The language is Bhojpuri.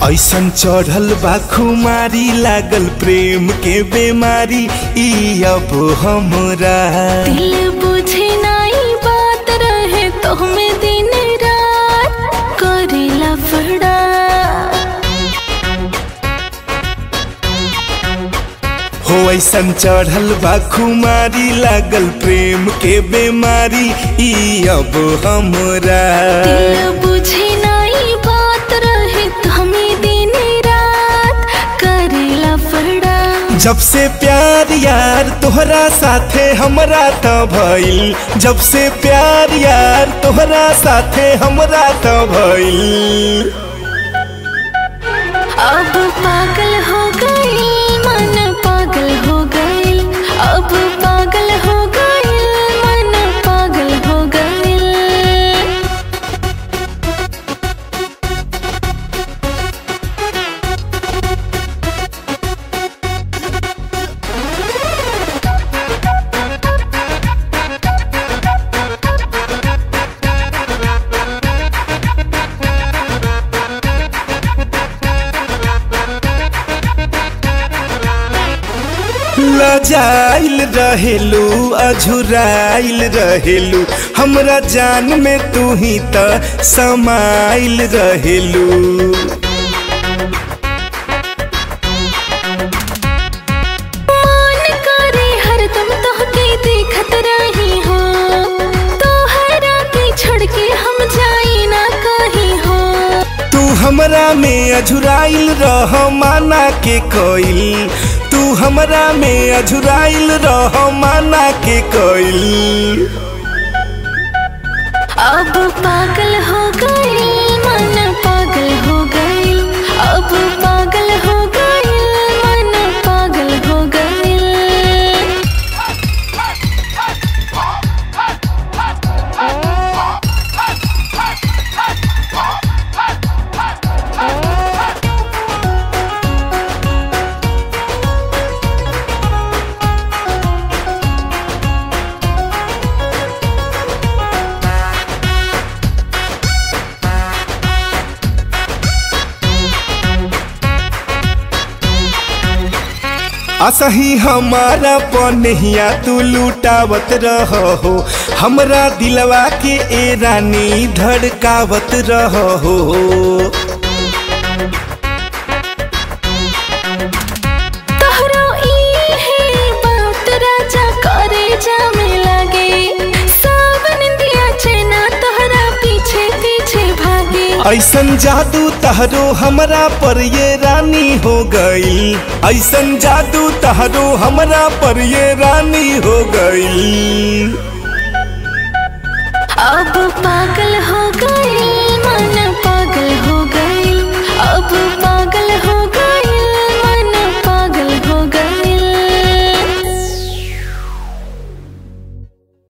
ऐसन चढ़ल बा खुमारी लागल प्रेम के बेमारी ई अब हमरा दिल बुझे नाई बात रहे तो में दिन रात करेला बड़ा हो ऐसन चढ़ल बा खुमारी लागल प्रेम के बेमारी ई अब हमरा दिल बुझे नाई बात रहे तो में दिन रात करेला बड़ा जब से प्यार यार तोहरा साथे हमरा त भइल जब से प्यार यार तोहरा साथे हमरा त भइल अब पागल हो गई मन पागल हो गई अब पागल हो गई मन पागल हो गई लजाइल रहेलू अझुराइल रहेलू हमरा जान में तू ही त समाइल रहेलू मान करे हरदम तोहके देखत रही हो तोहरा के छोड़ के हम जाई ना कहीं हो तू हमरा में अझुराइल रह माना के कोइल तू हमरा में अझुराइल रह माना के कोइल अब पागल हो गई मन पागल हो गई अब पागल हो गई मन पागल हो गई असही हमारा पनहिया तू लुटावत रहो हमरा दिलवा के ए रानी धड़कावत रहो तोहरो ई है बात राजा करे जामे लागे सावन दिया चेना तोहरा पीछे पीछे भागे ऐसन जादू तहरो हमरा पर ये रानी हो गई ऐसन जादू तहरो हमरा पर ये रानी हो गई अब पागल हो गई